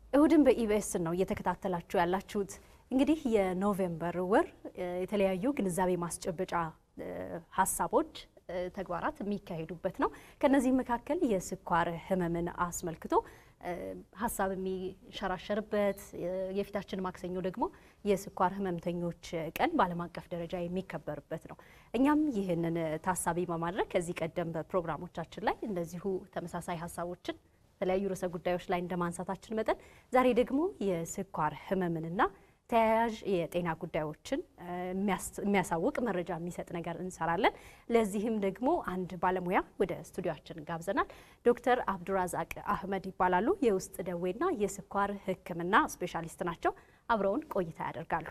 እሁድን በኢቢኤስ ነው እየተከታተላችሁ ያላችሁት። እንግዲህ የኖቬምበር ወር የተለያዩ ግንዛቤ ማስጨበጫ ሀሳቦች፣ ተግባራት የሚካሄዱበት ነው። ከነዚህ መካከል የስኳር ህመምን አስመልክቶ ሀሳብ የሚሸራሸርበት የፊታችን ማክሰኞ ደግሞ የስኳር ህመምተኞች ቀን በዓለም አቀፍ ደረጃ የሚከበርበት ነው። እኛም ይህንን ታሳቢ በማድረግ ከዚህ ቀደም በፕሮግራሞቻችን ላይ እንደዚሁ ተመሳሳይ ሀሳቦችን የተለያዩ ርዕሰ ጉዳዮች ላይ እንደ ማንሳታችን መጠን ዛሬ ደግሞ የስኳር ህመምንና ተያያዥ የጤና ጉዳዮችን የሚያሳውቅ መረጃ የሚሰጥ ነገር እንሰራለን። ለዚህም ደግሞ አንድ ባለሙያ ወደ ስቱዲዮችን ጋብዘናል። ዶክተር አብዱራዛቅ አህመድ ይባላሉ። የውስጥ ደዌና የስኳር ህክምና ስፔሻሊስት ናቸው። አብረውን ቆይታ ያደርጋሉ።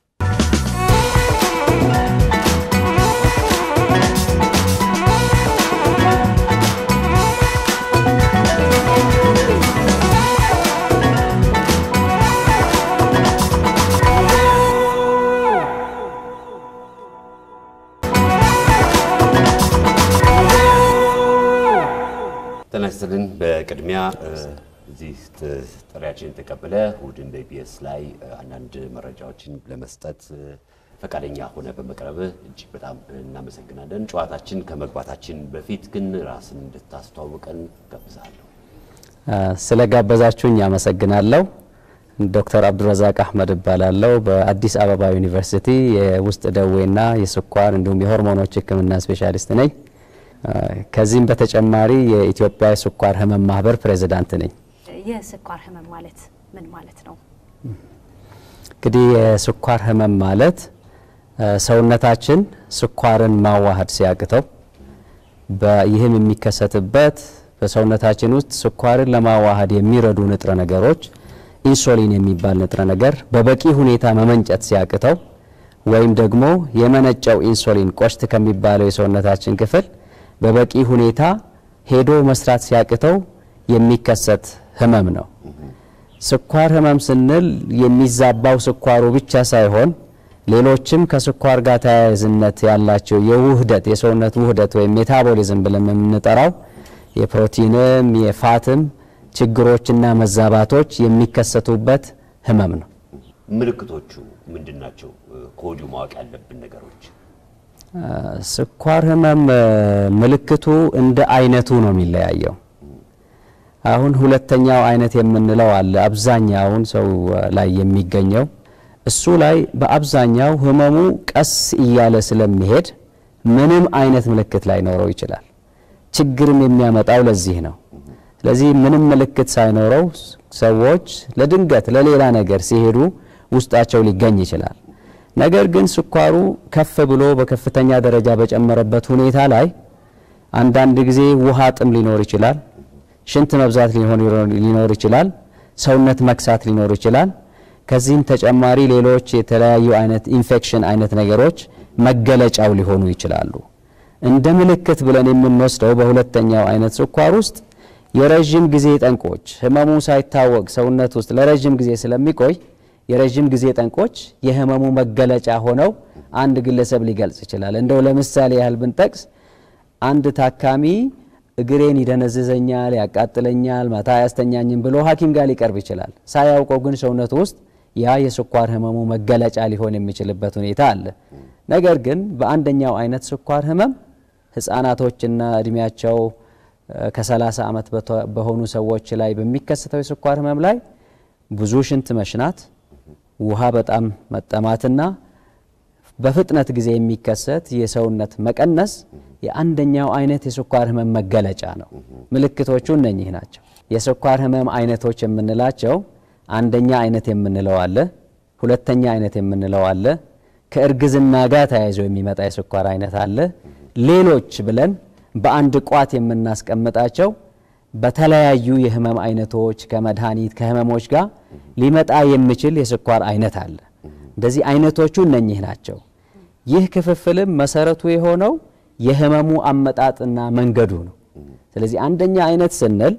ጤና ይስጥልን። በቅድሚያ እዚህ ጥሪያችን ተቀብለ እሁድን በኢቢኤስ ላይ አንዳንድ መረጃዎችን ለመስጠት ፈቃደኛ ሆነ በመቅረብ እጅግ በጣም እናመሰግናለን። ጨዋታችን ከመግባታችን በፊት ግን ራስን እንድታስተዋውቀን ጋብዛለሁ። ስለ ጋበዛችሁኝ አመሰግናለሁ። ዶክተር አብዱረዛቅ አህመድ እባላለሁ። በአዲስ አበባ ዩኒቨርሲቲ የውስጥ ደዌና የስኳር እንዲሁም የሆርሞኖች ህክምና ስፔሻሊስት ነኝ። ከዚህም በተጨማሪ የኢትዮጵያ የስኳር ህመም ማህበር ፕሬዚዳንት ነኝ። የስኳር ህመም ማለት ምን ማለት ነው? እንግዲህ የስኳር ህመም ማለት ሰውነታችን ስኳርን ማዋሃድ ሲያቅተው ይህም የሚከሰትበት በሰውነታችን ውስጥ ስኳርን ለማዋሃድ የሚረዱ ንጥረ ነገሮች ኢንሱሊን የሚባል ንጥረ ነገር በበቂ ሁኔታ መመንጨት ሲያቅተው ወይም ደግሞ የመነጨው ኢንሱሊን ቆሽት ከሚባለው የሰውነታችን ክፍል በበቂ ሁኔታ ሄዶ መስራት ሲያቅተው የሚከሰት ህመም ነው። ስኳር ህመም ስንል የሚዛባው ስኳሩ ብቻ ሳይሆን ሌሎችም ከስኳር ጋር ተያያዥነት ያላቸው የውህደት የሰውነት ውህደት ወይም ሜታቦሊዝም ብለን የምንጠራው የፕሮቲንም የፋትም ችግሮችና መዛባቶች የሚከሰቱበት ህመም ነው። ምልክቶቹ ምንድን ናቸው? ከወዲሁ ማወቅ ያለብን ነገሮች ስኳር ህመም ምልክቱ እንደ አይነቱ ነው የሚለያየው። አሁን ሁለተኛው አይነት የምንለው አለ፣ አብዛኛውን ሰው ላይ የሚገኘው እሱ ላይ በአብዛኛው ህመሙ ቀስ እያለ ስለሚሄድ ምንም አይነት ምልክት ላይኖረው ይችላል። ችግርም የሚያመጣው ለዚህ ነው። ስለዚህ ምንም ምልክት ሳይኖረው ሰዎች ለድንገት ለሌላ ነገር ሲሄዱ ውስጣቸው ሊገኝ ይችላል። ነገር ግን ስኳሩ ከፍ ብሎ በከፍተኛ ደረጃ በጨመረበት ሁኔታ ላይ አንዳንድ ጊዜ ውሃ ጥም ሊኖር ይችላል፣ ሽንት መብዛት ሊኖር ይችላል፣ ሰውነት መክሳት ሊኖር ይችላል። ከዚህም ተጨማሪ ሌሎች የተለያዩ አይነት ኢንፌክሽን አይነት ነገሮች መገለጫው ሊሆኑ ይችላሉ። እንደ ምልክት ብለን የምንወስደው በሁለተኛው አይነት ስኳር ውስጥ የረዥም ጊዜ ጠንቆች ህመሙ ሳይታወቅ ሰውነት ውስጥ ለረዥም ጊዜ ስለሚቆይ የረዥም ጊዜ ጠንቆች የህመሙ መገለጫ ሆነው አንድ ግለሰብ ሊገልጽ ይችላል። እንደው ለምሳሌ ያህል ብንጠቅስ አንድ ታካሚ እግሬን ይደነዝዘኛል፣ ያቃጥለኛል፣ ማታ አያስተኛኝም ብሎ ሐኪም ጋር ሊቀርብ ይችላል። ሳያውቀው ግን ሰውነቱ ውስጥ ያ የስኳር ህመሙ መገለጫ ሊሆን የሚችልበት ሁኔታ አለ። ነገር ግን በአንደኛው አይነት ስኳር ህመም ህፃናቶችና እድሜያቸው ከ30 ዓመት በሆኑ ሰዎች ላይ በሚከሰተው የስኳር ህመም ላይ ብዙ ሽንት መሽናት ውሃ በጣም መጠማትና በፍጥነት ጊዜ የሚከሰት የሰውነት መቀነስ የአንደኛው አይነት የስኳር ህመም መገለጫ ነው። ምልክቶቹ እነኚህ ናቸው። የስኳር ህመም አይነቶች የምንላቸው አንደኛ አይነት የምንለው አለ፣ ሁለተኛ አይነት የምንለው አለ፣ ከእርግዝና ጋር ተያይዞ የሚመጣ የስኳር አይነት አለ፣ ሌሎች ብለን በአንድ ቋት የምናስቀምጣቸው በተለያዩ የህመም አይነቶች ከመድኃኒት ከህመሞች ጋር ሊመጣ የሚችል የስኳር አይነት አለ። እንደዚህ አይነቶቹ እነኚህ ናቸው። ይህ ክፍፍልም መሰረቱ የሆነው የህመሙ አመጣጥና መንገዱ ነው። ስለዚህ አንደኛ አይነት ስንል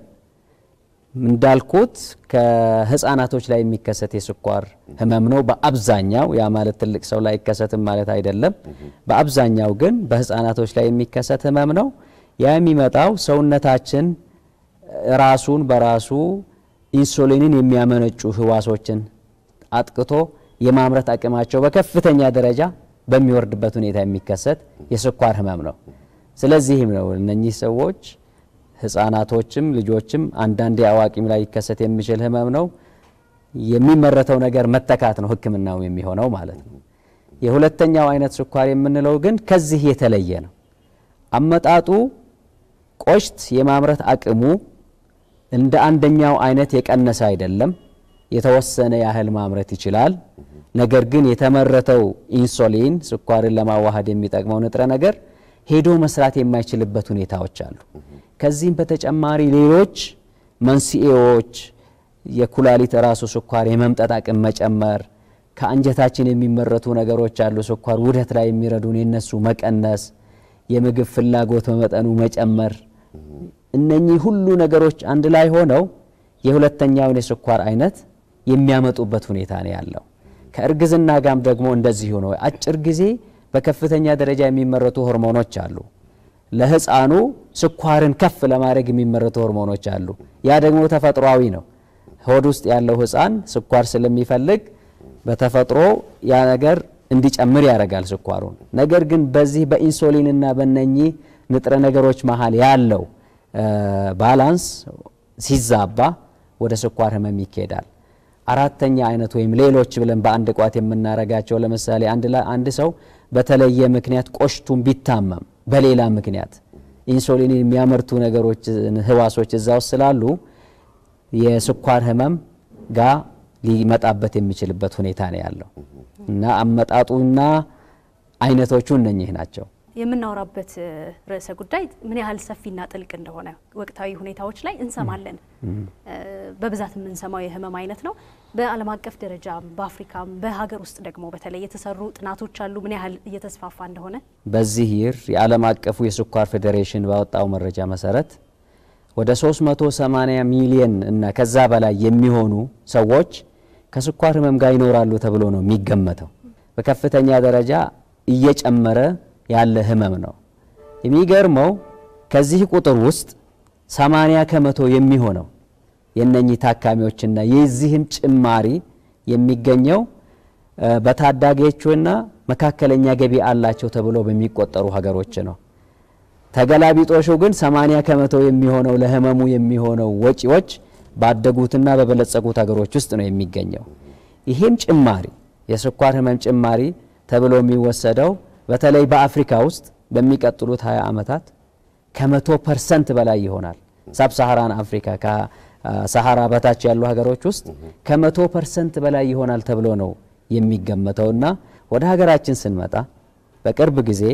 እንዳልኩት ከህፃናቶች ላይ የሚከሰት የስኳር ህመም ነው በአብዛኛው። ያ ማለት ትልቅ ሰው ላይ አይከሰትም ማለት አይደለም። በአብዛኛው ግን በህፃናቶች ላይ የሚከሰት ህመም ነው። ያ የሚመጣው ሰውነታችን ራሱን በራሱ ኢንሱሊንን የሚያመነጩ ህዋሶችን አጥቅቶ የማምረት አቅማቸው በከፍተኛ ደረጃ በሚወርድበት ሁኔታ የሚከሰት የስኳር ህመም ነው። ስለዚህም ነው እነኚህ ሰዎች ህፃናቶችም ልጆችም አንዳንዴ አዋቂም ላይ ሊከሰት የሚችል ህመም ነው። የሚመረተው ነገር መተካት ነው ህክምናው የሚሆነው ማለት ነው። የሁለተኛው አይነት ስኳር የምንለው ግን ከዚህ የተለየ ነው። አመጣጡ ቆሽት የማምረት አቅሙ እንደ አንደኛው አይነት የቀነሰ አይደለም። የተወሰነ ያህል ማምረት ይችላል። ነገር ግን የተመረተው ኢንሱሊን ስኳርን ለማዋሃድ የሚጠቅመው ንጥረ ነገር ሄዶ መስራት የማይችልበት ሁኔታዎች አሉ። ከዚህም በተጨማሪ ሌሎች መንስኤዎች የኩላሊት ራሱ ስኳር የመምጠጥ አቅም መጨመር፣ ከአንጀታችን የሚመረቱ ነገሮች አሉ ስኳር ውህደት ላይ የሚረዱን የነሱ መቀነስ፣ የምግብ ፍላጎት በመጠኑ መጨመር፣ እነኚህ ሁሉ ነገሮች አንድ ላይ ሆነው የሁለተኛውን የስኳር አይነት የሚያመጡበት ሁኔታ ነው ያለው። ከእርግዝና ጋም ደግሞ እንደዚሁ ነው። አጭር ጊዜ በከፍተኛ ደረጃ የሚመረቱ ሆርሞኖች አሉ። ለህፃኑ ስኳርን ከፍ ለማድረግ የሚመረቱ ሆርሞኖች አሉ። ያ ደግሞ ተፈጥሯዊ ነው። ሆድ ውስጥ ያለው ህፃን ስኳር ስለሚፈልግ በተፈጥሮ ያ ነገር እንዲጨምር ያደርጋል ስኳሩን። ነገር ግን በዚህ በኢንሱሊንና በነኚህ ንጥረ ነገሮች መሀል ያለው ባላንስ ሲዛባ ወደ ስኳር ህመም ይካሄዳል። አራተኛ አይነት ወይም ሌሎች ብለን በአንድ ቋት የምናረጋቸው ለምሳሌ አንድ ሰው በተለየ ምክንያት ቆሽቱን ቢታመም በሌላ ምክንያት ኢንሱሊን የሚያመርቱ ነገሮች ህዋሶች እዛ ውስጥ ስላሉ የስኳር ህመም ጋር ሊመጣበት የሚችልበት ሁኔታ ነው ያለው እና አመጣጡና አይነቶቹ እነኚህ ናቸው። የምናወራበት ርዕሰ ጉዳይ ምን ያህል ሰፊና ጥልቅ እንደሆነ ወቅታዊ ሁኔታዎች ላይ እንሰማለን። በብዛት የምንሰማው የህመም አይነት ነው። በዓለም አቀፍ ደረጃ በአፍሪካም በሀገር ውስጥ ደግሞ በተለይ የተሰሩ ጥናቶች አሉ ምን ያህል እየተስፋፋ እንደሆነ። በዚህ ይር የዓለም አቀፉ የስኳር ፌዴሬሽን ባወጣው መረጃ መሰረት ወደ 380 ሚሊየን እና ከዛ በላይ የሚሆኑ ሰዎች ከስኳር ህመም ጋር ይኖራሉ ተብሎ ነው የሚገመተው። በከፍተኛ ደረጃ እየጨመረ ያለ ህመም ነው። የሚገርመው ከዚህ ቁጥር ውስጥ 80 ከመቶ የሚሆነው የነኚህ ታካሚዎችና የዚህም ጭማሪ የሚገኘው በታዳጊዎችና መካከለኛ ገቢ አላቸው ተብሎ በሚቆጠሩ ሀገሮች ነው። ተገላቢጦሹ ግን 80 ከመቶ የሚሆነው ለህመሙ የሚሆነው ወጪዎች ባደጉትና በበለጸጉት ሀገሮች ውስጥ ነው የሚገኘው። ይህም ጭማሪ የስኳር ህመም ጭማሪ ተብሎ የሚወሰደው በተለይ በአፍሪካ ውስጥ በሚቀጥሉት 20 ዓመታት ከመቶ ፐርሰንት በላይ ይሆናል። ሳብ ሳሃራን አፍሪካ ከሰሃራ በታች ያሉ ሀገሮች ውስጥ ከመቶ ፐርሰንት በላይ ይሆናል ተብሎ ነው የሚገመተውና ወደ ሀገራችን ስንመጣ በቅርብ ጊዜ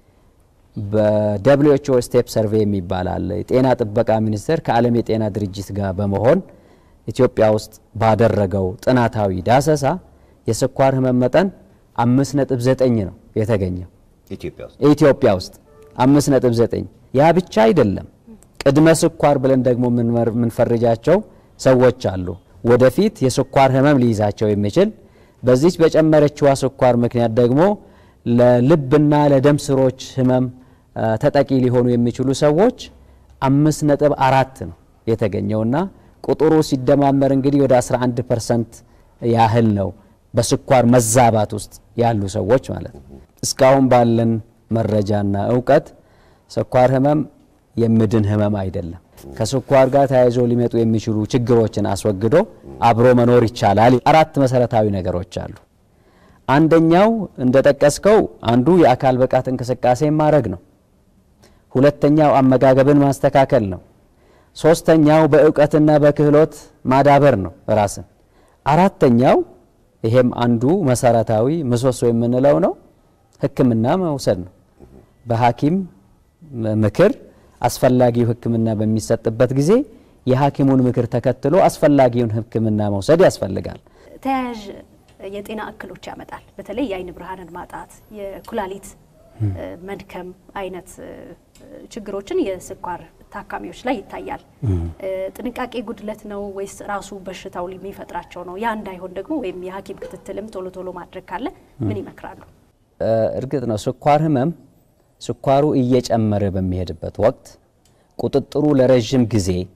በደብሊውኤችኦ ስቴፕ ሰርቬይ የሚባል አለ። የጤና ጥበቃ ሚኒስቴር ከዓለም የጤና ድርጅት ጋር በመሆን ኢትዮጵያ ውስጥ ባደረገው ጥናታዊ ዳሰሳ የስኳር ህመም መጠን አምስት ነጥብ ዘጠኝ ነው የተገኘው ኢትዮጵያ ውስጥ ኢትዮጵያ ውስጥ አምስት ነጥብ ዘጠኝ ያ ብቻ አይደለም። ቅድመ ስኳር ብለን ደግሞ የምንፈርጃቸው ሰዎች አሉ። ወደፊት የስኳር ህመም ሊይዛቸው የሚችል በዚች በጨመረችዋ ስኳር ምክንያት ደግሞ ለልብና ለደም ስሮች ህመም ተጠቂ ሊሆኑ የሚችሉ ሰዎች አምስት ነጥብ አራት ነው የተገኘውና ቁጥሩ ሲደማመር እንግዲህ ወደ 11 ፐርሰንት ያህል ነው በስኳር መዛባት ውስጥ ያሉ ሰዎች ማለት ነው። እስካሁን ባለን መረጃና እውቀት ስኳር ህመም የምድን ህመም አይደለም። ከስኳር ጋር ተያይዞ ሊመጡ የሚችሉ ችግሮችን አስወግዶ አብሮ መኖር ይቻላል። አራት መሰረታዊ ነገሮች አሉ። አንደኛው እንደጠቀስከው አንዱ የአካል ብቃት እንቅስቃሴ ማድረግ ነው። ሁለተኛው አመጋገብን ማስተካከል ነው። ሶስተኛው በእውቀትና በክህሎት ማዳበር ነው ራስን። አራተኛው ይሄም አንዱ መሰረታዊ ምሰሶ የምንለው ነው ሕክምና መውሰድ ነው። በሐኪም ምክር አስፈላጊው ሕክምና በሚሰጥበት ጊዜ የሐኪሙን ምክር ተከትሎ አስፈላጊውን ሕክምና መውሰድ ያስፈልጋል። ተያያዥ የጤና እክሎች ያመጣል። በተለይ የአይን ብርሃንን ማጣት፣ የኩላሊት መድከም አይነት ችግሮችን የስኳር ታካሚዎች ላይ ይታያል። ጥንቃቄ ጉድለት ነው ወይስ ራሱ በሽታው የሚፈጥራቸው ነው? ያ እንዳይሆን ደግሞ ወይም የሐኪም ክትትልም ቶሎ ቶሎ ማድረግ ካለ ምን ይመክራሉ? እርግጥ ነው ስኳር ህመም ስኳሩ እየጨመረ በሚሄድበት ወቅት ቁጥጥሩ ለረዥም ጊዜ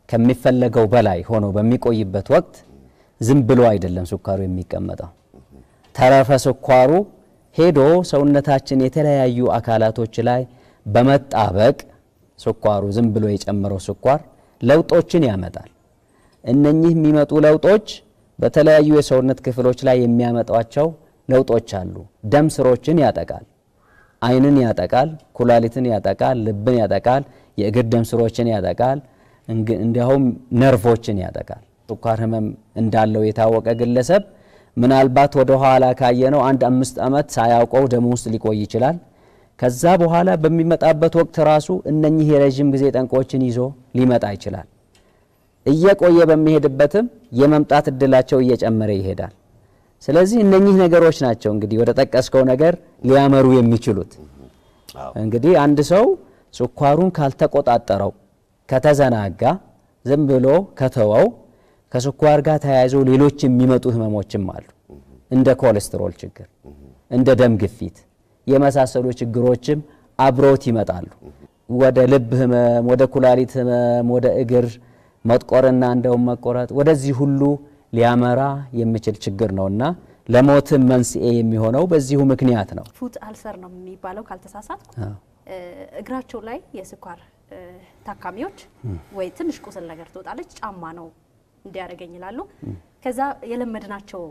ከሚፈለገው በላይ ሆኖ በሚቆይበት ወቅት ዝም ብሎ አይደለም ስኳሩ የሚቀመጠው። ተረፈ ስኳሩ ሄዶ ሰውነታችን የተለያዩ አካላቶች ላይ በመጣበቅ ስኳሩ ዝም ብሎ የጨመረው ስኳር ለውጦችን ያመጣል። እነኚህ የሚመጡ ለውጦች በተለያዩ የሰውነት ክፍሎች ላይ የሚያመጧቸው ለውጦች አሉ። ደም ስሮችን ያጠቃል፣ ዓይንን ያጠቃል፣ ኩላሊትን ያጠቃል፣ ልብን ያጠቃል፣ የእግር ደም ስሮችን ያጠቃል፣ እንዲያውም ነርቮችን ያጠቃል። ስኳር ህመም እንዳለው የታወቀ ግለሰብ ምናልባት ወደ ኋላ ካየነው አንድ አምስት ዓመት ሳያውቀው ደም ውስጥ ሊቆይ ይችላል። ከዛ በኋላ በሚመጣበት ወቅት ራሱ እነኚህ የረዥም ጊዜ ጠንቆችን ይዞ ሊመጣ ይችላል። እየቆየ በሚሄድበትም የመምጣት እድላቸው እየጨመረ ይሄዳል። ስለዚህ እነኚህ ነገሮች ናቸው እንግዲህ ወደ ጠቀስከው ነገር ሊያመሩ የሚችሉት። እንግዲህ አንድ ሰው ስኳሩን ካልተቆጣጠረው፣ ከተዘናጋ፣ ዝም ብሎ ከተወው ከስኳር ጋር ተያይዘው ሌሎች የሚመጡ ህመሞችም አሉ። እንደ ኮሌስትሮል ችግር፣ እንደ ደም ግፊት የመሳሰሉ ችግሮችም አብሮት ይመጣሉ። ወደ ልብ ህመም፣ ወደ ኩላሊት ህመም፣ ወደ እግር መጥቆርና እንደውም መቆረጥ ወደዚህ ሁሉ ሊያመራ የሚችል ችግር ነውና ለሞትም መንስኤ የሚሆነው በዚሁ ምክንያት ነው። ፉት አልሰር ነው የሚባለው ካልተሳሳትኩ። እግራቸው ላይ የስኳር ታካሚዎች ወይ ትንሽ ቁስል ነገር ትወጣለች፣ ጫማ ነው እንዲያደርገኝ ይላሉ። ከዛ የለመድናቸው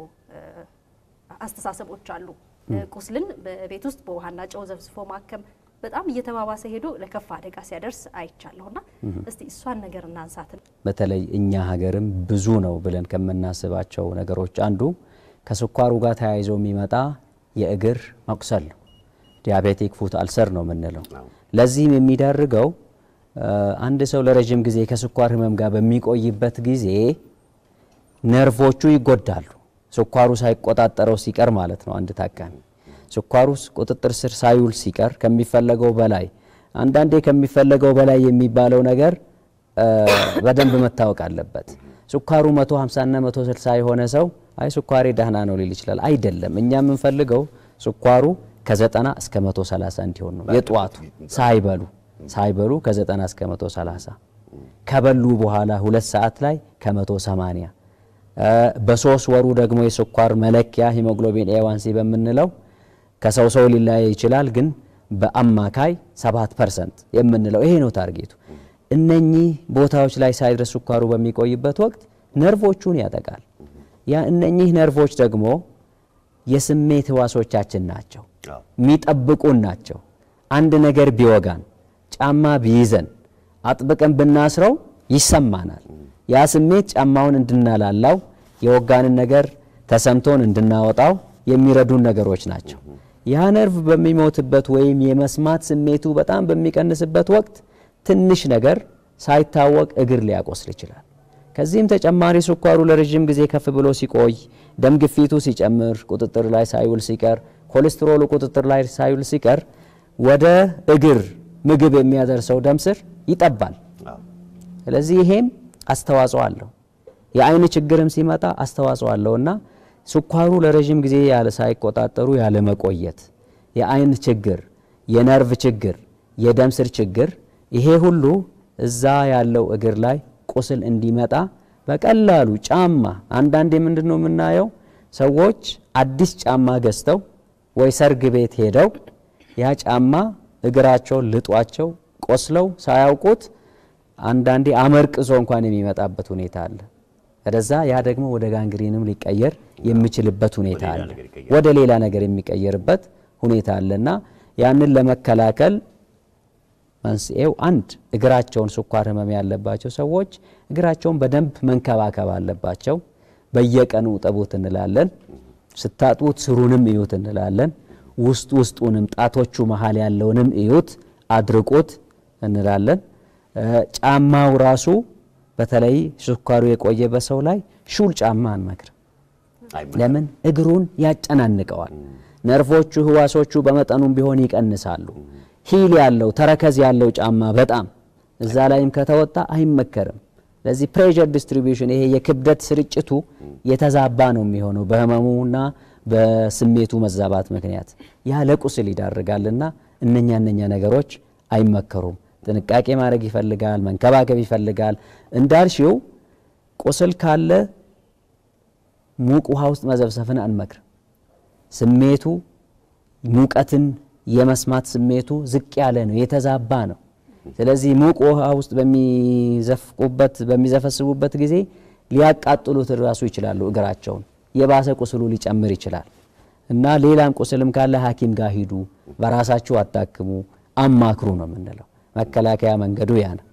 አስተሳሰቦች አሉ። ቁስልን በቤት ውስጥ በውሃና ጨው ዘብዝፎ ማከም በጣም እየተባባሰ ሄዶ ለከፋ አደጋ ሲያደርስ አይቻለሁና እስቲ እሷን ነገር እናንሳትን። በተለይ እኛ ሀገርም ብዙ ነው ብለን ከምናስባቸው ነገሮች አንዱ ከስኳሩ ጋር ተያይዞ የሚመጣ የእግር መቁሰል ነው። ዲያቤቲክ ፉት አልሰር ነው የምንለው። ለዚህም የሚዳርገው አንድ ሰው ለረዥም ጊዜ ከስኳር ህመም ጋር በሚቆይበት ጊዜ ነርቮቹ ይጎዳሉ። ስኳሩ ሳይቆጣጠረው ሲቀር ማለት ነው። አንድ ታካሚ ስኳሩ ቁጥጥር ስር ሳይውል ሲቀር ከሚፈለገው በላይ አንዳንዴ ከሚፈለገው በላይ የሚባለው ነገር በደንብ መታወቅ አለበት። ስኳሩ 150 እና 160 የሆነ ሰው አይ ስኳሬ ደህና ነው ሊል ይችላል። አይደለም። እኛ የምንፈልገው ስኳሩ ከ90 እስከ 130 እንዲሆን ነው። የጠዋቱ ሳይበሉ ሳይበሉ ከ90 እስከ 130 ከበሉ በኋላ ሁለት ሰዓት ላይ ከ180 በሶስት ወሩ ደግሞ የስኳር መለኪያ ሂሞግሎቢን ኤዋንሲ በምንለው ከሰው ሰው ሊለያይ ይችላል፣ ግን በአማካይ 7 ፐርሰንት የምንለው ይሄ ነው ታርጌቱ። እነኚህ ቦታዎች ላይ ሳይድረስ ስኳሩ በሚቆይበት ወቅት ነርቮቹን ያጠቃል። ያ እነኚህ ነርቮች ደግሞ የስሜት ህዋሶቻችን ናቸው፣ የሚጠብቁን ናቸው። አንድ ነገር ቢወጋን፣ ጫማ ቢይዘን፣ አጥብቀን ብናስረው ይሰማናል። ያ ስሜት ጫማውን እንድናላላው የወጋንን ነገር ተሰምቶን እንድናወጣው የሚረዱን ነገሮች ናቸው። ያ ነርቭ በሚሞትበት ወይም የመስማት ስሜቱ በጣም በሚቀንስበት ወቅት ትንሽ ነገር ሳይታወቅ እግር ሊያቆስል ይችላል። ከዚህም ተጨማሪ ስኳሩ ለረዥም ጊዜ ከፍ ብሎ ሲቆይ፣ ደም ግፊቱ ሲጨምር፣ ቁጥጥር ላይ ሳይውል ሲቀር፣ ኮሌስትሮሉ ቁጥጥር ላይ ሳይውል ሲቀር ወደ እግር ምግብ የሚያደርሰው ደም ስር ይጠባል። ስለዚህ ይሄም አስተዋጽኦ አለው። የአይን ችግርም ሲመጣ አስተዋጽኦ አለውና ስኳሩ ለረዥም ጊዜ ያለ ሳይቆጣጠሩ ያለ መቆየት፣ የአይን ችግር፣ የነርቭ ችግር፣ የደም ስር ችግር ይሄ ሁሉ እዛ ያለው እግር ላይ ቁስል እንዲመጣ በቀላሉ ጫማ አንዳንዴ ምንድን ነው የምናየው ሰዎች አዲስ ጫማ ገዝተው ወይ ሰርግ ቤት ሄደው ያ ጫማ እግራቸውን ልጧቸው ቆስለው ሳያውቁት አንዳንዴ አመርቅዞ እንኳን የሚመጣበት ሁኔታ አለ። ወደዛ ያ ደግሞ ወደ ጋንግሪንም ሊቀየር የሚችልበት ሁኔታ አለ። ወደ ሌላ ነገር የሚቀየርበት ሁኔታ አለና ያንን ለመከላከል መንስኤው አንድ እግራቸውን ስኳር ህመም ያለባቸው ሰዎች እግራቸውን በደንብ መንከባከብ አለባቸው። በየቀኑ እጠቡት እንላለን። ስታጡት ስሩንም እዩት እንላለን። ውስጥ ውስጡንም ጣቶቹ መሀል ያለውንም እዩት፣ አድርቁት እንላለን። ጫማው ራሱ በተለይ ስኳሩ የቆየበት ሰው ላይ ሹል ጫማ አንመክርም። ለምን? እግሩን ያጨናንቀዋል። ነርቮቹ ህዋሶቹ በመጠኑም ቢሆን ይቀንሳሉ። ሂል ያለው ተረከዝ ያለው ጫማ በጣም እዛ ላይም ከተወጣ አይመከርም። ለዚህ ፕሬዠር ዲስትሪቢዩሽን ይሄ የክብደት ስርጭቱ የተዛባ ነው የሚሆነው በህመሙና በስሜቱ መዛባት ምክንያት ያ ለቁስል ይዳርጋልና እነኛ እነኛ ነገሮች አይመከሩም። ጥንቃቄ ማድረግ ይፈልጋል፣ መንከባከብ ይፈልጋል። እንዳልሽው ቁስል ካለ ሙቅ ውሃ ውስጥ መዘብሰፍን አንመክርም። ስሜቱ ሙቀትን የመስማት ስሜቱ ዝቅ ያለ ነው፣ የተዛባ ነው። ስለዚህ ሙቅ ውሃ ውስጥ በሚዘፍቁበት በሚዘፈስቡበት ጊዜ ሊያቃጥሉት ራሱ ይችላሉ። እግራቸውን የባሰ ቁስሉ ሊጨምር ይችላል እና ሌላም ቁስልም ካለ ሐኪም ጋር ሂዱ፣ በራሳችሁ አታክሙ፣ አማክሩ ነው የምንለው። መከላከያ መንገዱ ያ ነው።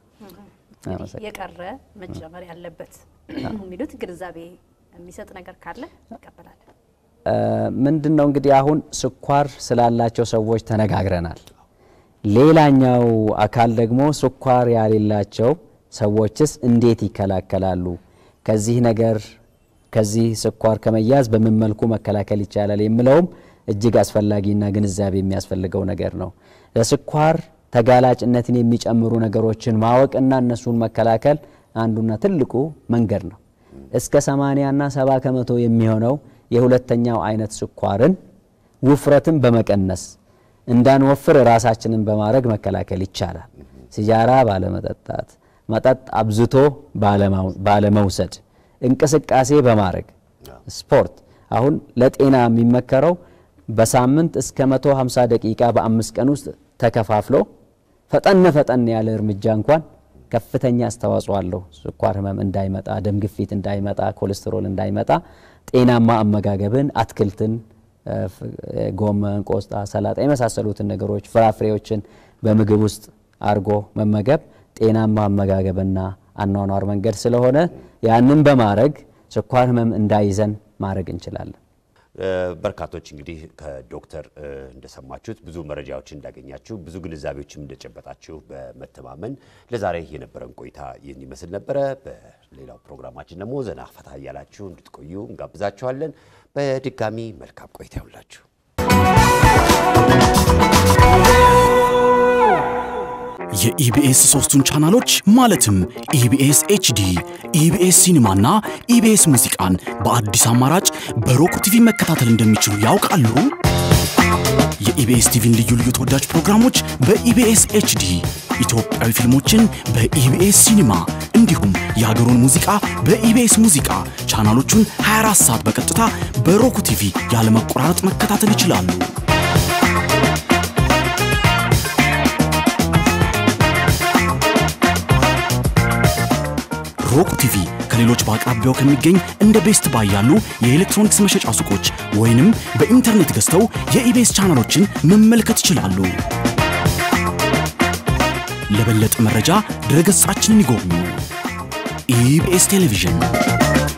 የቀረ መጨመር ያለበት የሚሉት ግንዛቤ የሚሰጥ ነገር ካለ ይቀበላል። ምንድን ነው እንግዲህ አሁን ስኳር ስላላቸው ሰዎች ተነጋግረናል። ሌላኛው አካል ደግሞ ስኳር ያሌላቸው ሰዎችስ እንዴት ይከላከላሉ? ከዚህ ነገር ከዚህ ስኳር ከመያዝ በምን መልኩ መከላከል ይቻላል የሚለውም እጅግ አስፈላጊና ግንዛቤ የሚያስፈልገው ነገር ነው። ለስኳር ተጋላጭነትን የሚጨምሩ ነገሮችን ማወቅና እነሱን መከላከል አንዱና ትልቁ መንገድ ነው። እስከ 80 እና 70 ከመቶ የሚሆነው የሁለተኛው አይነት ስኳርን ውፍረትን በመቀነስ እንዳንወፍር ራሳችንን በማድረግ መከላከል ይቻላል። ሲጃራ ባለመጠጣት፣ መጠጥ አብዝቶ ባለመውሰድ፣ እንቅስቃሴ በማድረግ ስፖርት። አሁን ለጤና የሚመከረው በሳምንት እስከ 150 ደቂቃ በአምስት ቀን ውስጥ ተከፋፍሎ ፈጠን ፈጠን ያለ እርምጃ እንኳን ከፍተኛ አስተዋጽኦ አለው። ስኳር ህመም እንዳይመጣ፣ ደም ግፊት እንዳይመጣ፣ ኮሌስትሮል እንዳይመጣ ጤናማ አመጋገብን አትክልትን፣ ጎመን፣ ቆስጣ፣ ሰላጣ የመሳሰሉትን ነገሮች ፍራፍሬዎችን በምግብ ውስጥ አድርጎ መመገብ ጤናማ አመጋገብና አኗኗር መንገድ ስለሆነ ያንን በማድረግ ስኳር ህመም እንዳይዘን ማድረግ እንችላለን። በርካቶች እንግዲህ ከዶክተር እንደሰማችሁት ብዙ መረጃዎችን እንዳገኛችሁ ብዙ ግንዛቤዎችም እንደጨበጣችሁ በመተማመን ለዛሬ የነበረን ቆይታ ይህን ይመስል ነበረ። በሌላው ፕሮግራማችን ደግሞ ዘና ፈታ እያላችሁ እንድትቆዩ እንጋብዛችኋለን። በድጋሚ መልካም ቆይታ ይሁንላችሁ። የኢቢኤስ ሶስቱን ቻናሎች ማለትም ኢቢኤስ ኤችዲ፣ ኢቢኤስ ሲኒማና ኢቢኤስ ሙዚቃን በአዲስ አማራጭ በሮክ ቲቪ መከታተል እንደሚችሉ ያውቃሉ? የኢቢኤስ ቲቪን ልዩ ልዩ ተወዳጅ ፕሮግራሞች በኢቢኤስ ኤችዲ፣ ኢትዮጵያዊ ፊልሞችን በኢቢኤስ ሲኒማ እንዲሁም የሀገሩን ሙዚቃ በኢቢኤስ ሙዚቃ ቻናሎቹን 24 ሰዓት በቀጥታ በሮክ ቲቪ ያለመቆራረጥ መከታተል ይችላሉ። ሮክ ቲቪ ከሌሎች በአቅራቢያው ከሚገኝ እንደ ቤስት ባይ ያሉ የኤሌክትሮኒክስ መሸጫ ሱቆች ወይንም በኢንተርኔት ገዝተው የኢቤስ ቻናሎችን መመልከት ይችላሉ። ለበለጠ መረጃ ድረገጻችንን ይጎብኙ። ኢቢኤስ ቴሌቪዥን